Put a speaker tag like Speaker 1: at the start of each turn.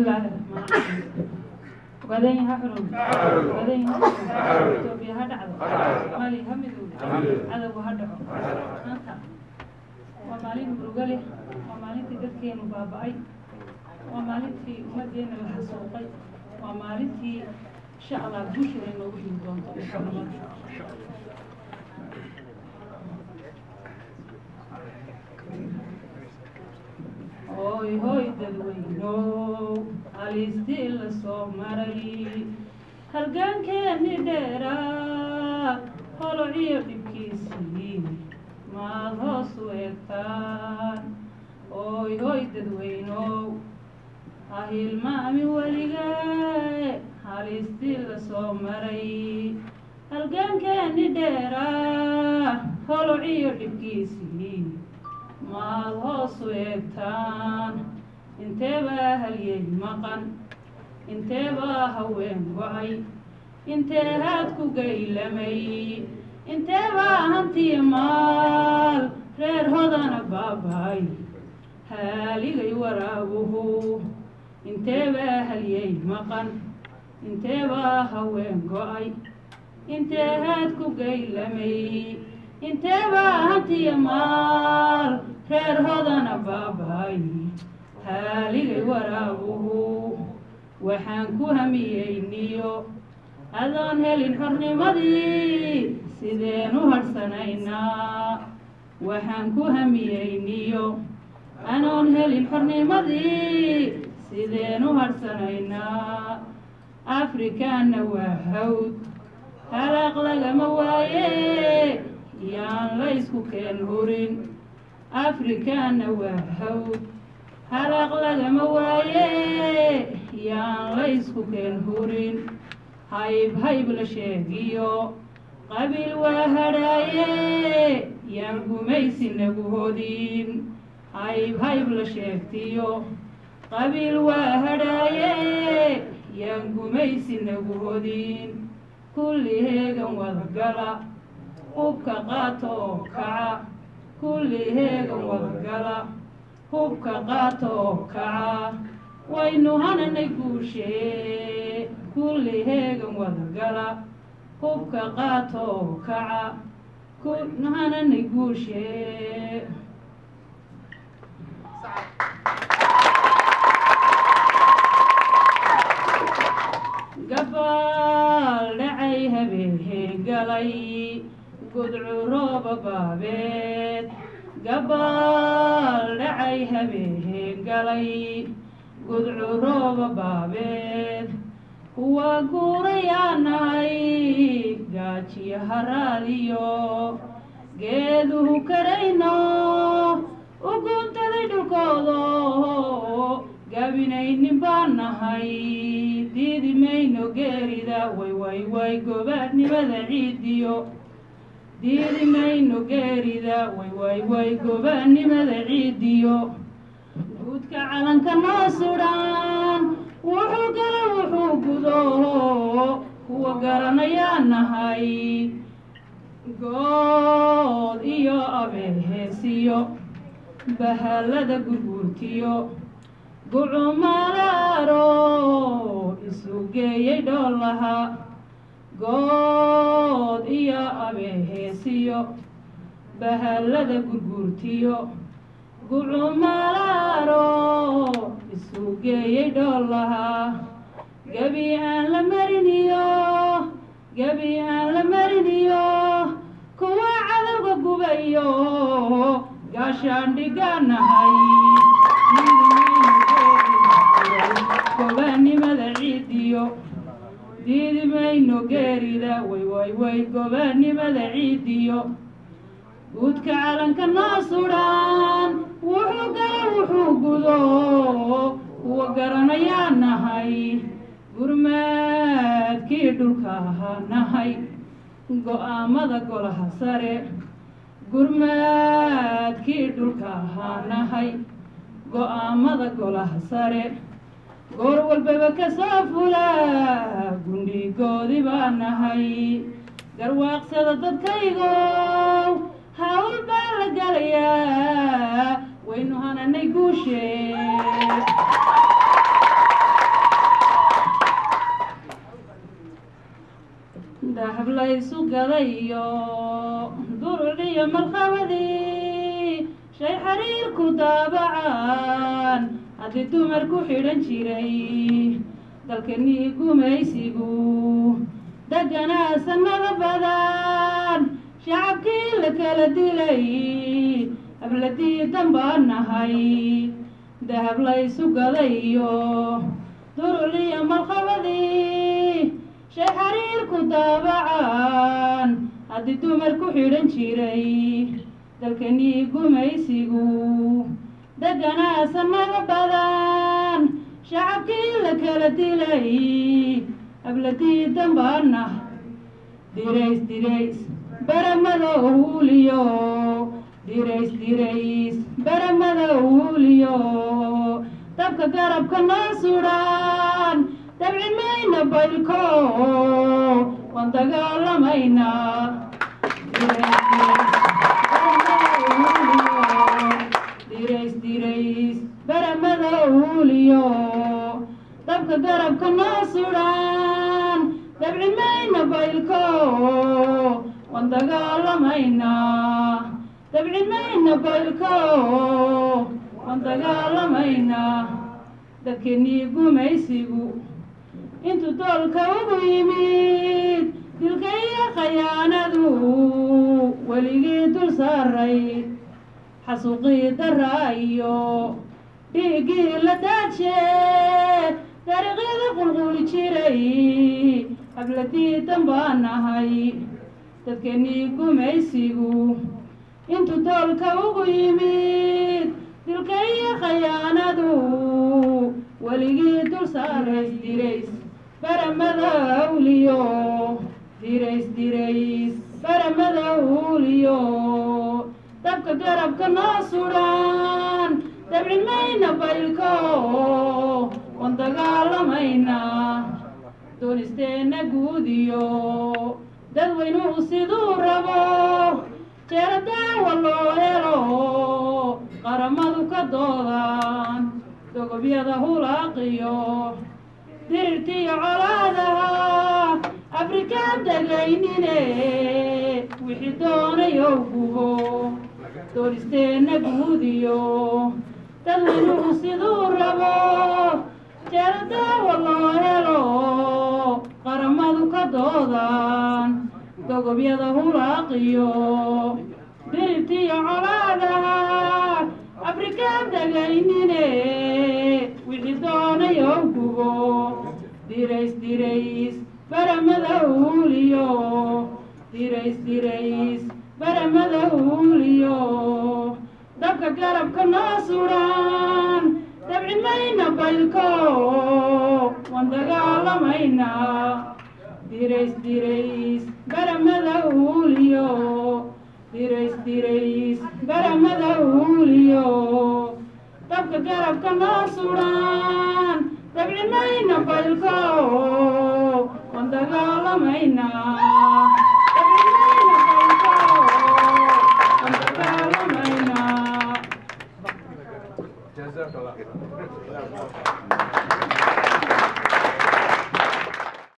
Speaker 1: bismillaahi raxmaan raxiim ogaadeen ha xurun ogaadeen ha xurun itoobiya ha dhacdo soomaaliya ha midowdo cadowga ha dhaco maanta waa maalin murugo leh waa maalintii dadkeenu baaba'ay waa maalintii ummaddeena la xasuuqay waa maalintii insha allah guusheena inoogu higi doonto nabad hooy hooy dadweynow halistii la soo maray halgaankeeni dheeraa holociyo dhibkiisii maad hoos u eegtaan hooy hooy dadweynow ha hilmaami weligee halistii la soo maray halgaankeeni dheeraa holociyo dhibkiisii maad hoos u eegtaan inteebaa halyey maqan inteebaa haween go-ay intee haad ku gaylamay inteebaa hantiya maal reer hodana baabay haaligay waraabuhu inteebaa halyey maqan inteebaa haween go-ay intee haad ku gaylamay inteebaa hantiya maal reer hodana baabay haaligay waraabuhu waxaan ku hamiyeyniyo adoon helin xornimadii sideen u hadhsanaynaa waxaan ku hamiyeyniyo anoon helin xornimadii sideen u hadhsanaynaa afrikaanna waa hawd halaaq lagama waaye yaan la ysku keen hurin afrikaanna waa hawd halaaq lagama waaye yaan la ysku keen hurin hayb hayb la sheegiyo qabiil waa hadhaaye yaan gumaysi nagu hodin hayb hayb la sheegtiyo qabiil waa hadhaaye yaan gumaysi nagu hodin kulli heegan wadagala hubka qaata oo kaca kulli heegan wadagala hubka qaata oo kaca waynu hananay guushee kulli heegan wadagala hubka qaata oo kaca kunu hananay guushee gabaal dhacay habeen galay gudcurooba baabeed gabaal dhacay habeen galay gudcurooba baabeed kuwa guurayaanahay gaajiyo haraadiyo geeduhu karayno u guuntaday dhulkoodo gabinaynin baan nahay diidi mayno geerida way way way gobaadnimada ciidiyo diidi mayno geerida way way way gobaadnimada ciidiyo guudka calanka noo sudhan wuxuu gala wuxuu gudo kuwa garanayaa nahay good iyo abeheesiyo bahallada gurguurtiyo gucumalaaro isu geeyey dhoolaha good iyo abeheesiyo bahallada gurguurtiyo gucumalaaro isu geeyey dhoolaha gebi aan la mariniyo gebi aan la mariniyo kuwa cadowga gubayo gaashaan dhigaanahay gobaanimada ciidiyo diidi mayno geerida way way way gobaanimada ciidiyo guudka calanka noo sudhan wuxuu gala wuxuu gudo kuwa garanayaa nahay gurmaadkii dhulka ahaa nahay go-aamada golaha sare gurmaadkii dhulka ahaa nahay go-aamada golaha sare goor walbaba ka soo fula gundhigoodi baa nahay garwaaqsada dadkaygow hawl baa la galayaa waynu hananay guushee dahab laysu gadayo duruciyo markhabadii shay xariirku daabacaan haddii dumar ku xidhan jiray dalkanii gumaysigu deganaa sanado badan shacabkii la kala dilay habladii danbaan nahay dahab laysu gadayo duruciyo markhabadii shay xariirku daabacaan haddii dumar ku xidhan jiray dalkanii gumaysigu deganaa sanado badan shacabkii la kala dilay habladii danbaana dirays dirays baramada uuliyo dirays dirays baramada uuliyo dabka garabka noo sudhaan dabci mayna baylko waan dagaalamaynaa dirays dirays baramada uuliyo dabka garabka noo sudhaan dabci mayna baylko waan dagaalamaynaa dabci mayna baylko waan dagaalamaynaa dadkeenii gumaysigu intuu doolka ugu yimid dilka iyo khayaanadu weligii dul saaray xasuuqii daraa iyo dhiiggii la daaje dariiqyada qulquli jiray habladii danbaan nahay dadkeenii gumaysigu intuu doolka ugu yimid dilka iyo khayaanadu weligii dul saarays dirays baramada awliyo dirays dirays baramada awliyo dabka garabka noo sudhaan dabci mayna baylko waan dagaalamaynaa doonisteenna guudiyo dadweynuhu siduu rabo jeero daawa loo helo qaramadu ka doodaan dogobyada hulaaqiyo dirirtiyo colaadaha afrikaan degaynine wixii doonayow gubo doonisteenna guudiyo dadweynuhu siduu rabo jeero daawa loo helo qaramadu ka doodaan dogobyada hulaaqiyo dirirtiyo colaadaha afrikaan degaynine wixii doonayow gubo dirays dirays baramada uuliyo dirays dirays baramada uuliyo dabka garabka noo sudhaan dabci mayna baylko waan dagaalamaynaa dirays dirays baramada uuliyo dirays dirays baramada uuliyo dabka garabka noo sudhaan dabci mayna baylko waan dagaalamaynaa dabci mayna baylko waan dagaalamaynaa
Speaker 2: جزاك الله